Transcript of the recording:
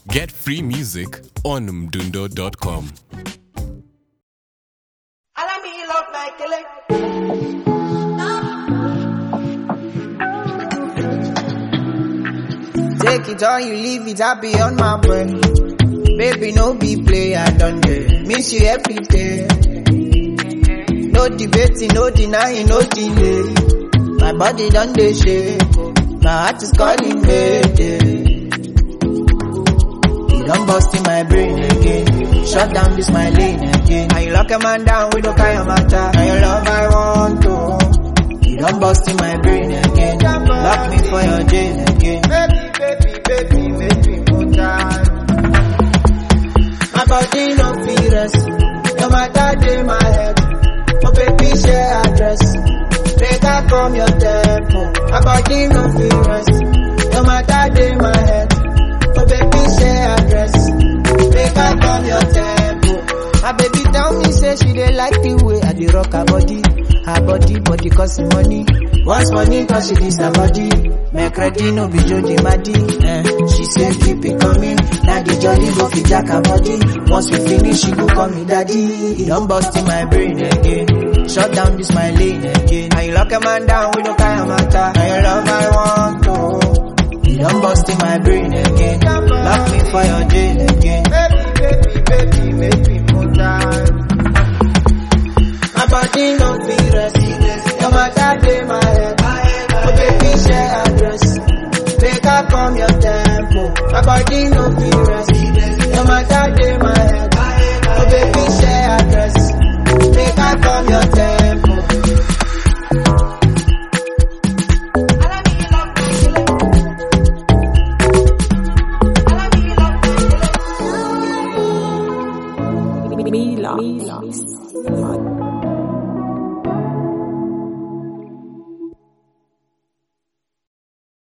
Get free music on mdundo.com. Allow me love like a Take it or you leave it, I be on my brain. Baby, no be play, I done there. Miss you every day. No debating, no denying, no delay. My body done dey shake. oh. My heart is calling mayday. You done bust in my brain again. Shut down this my lane again. Now you lock a man down with no kind of matter. Now your love I want to. You done bust in my brain again. Lock me for your jail again. Baby, baby, baby, baby, more time. My body no fit rest. No matter day my head. Oh baby, share address. Make I come your temple. My body no fit rest. No matter day my head. Oh baby, share address. Make I come your temple. My baby tell me say she dey like the way I dey rock her body. Her body, body cost me money. Once money cause she this her body. Make ready no be Jody Maddy. Eh. She say keep it coming. Now the jolly go fit jack her body. Once we finish, she go call me daddy. He done bust in my brain again. Shut down this my lane again. Now you lock a man down with no kind of matter. Now your love I want to. You done bust in my brain again. Lock me for your jail again. Baby, baby, baby, baby, more time. My body no fit rest. No matter day my head. Oh baby, share address. Make I come your tempo. My body no fit rest. No matter day my head. Oh baby, share address. Make I come your tempo. Allow me love like a Allow me love like a Milos.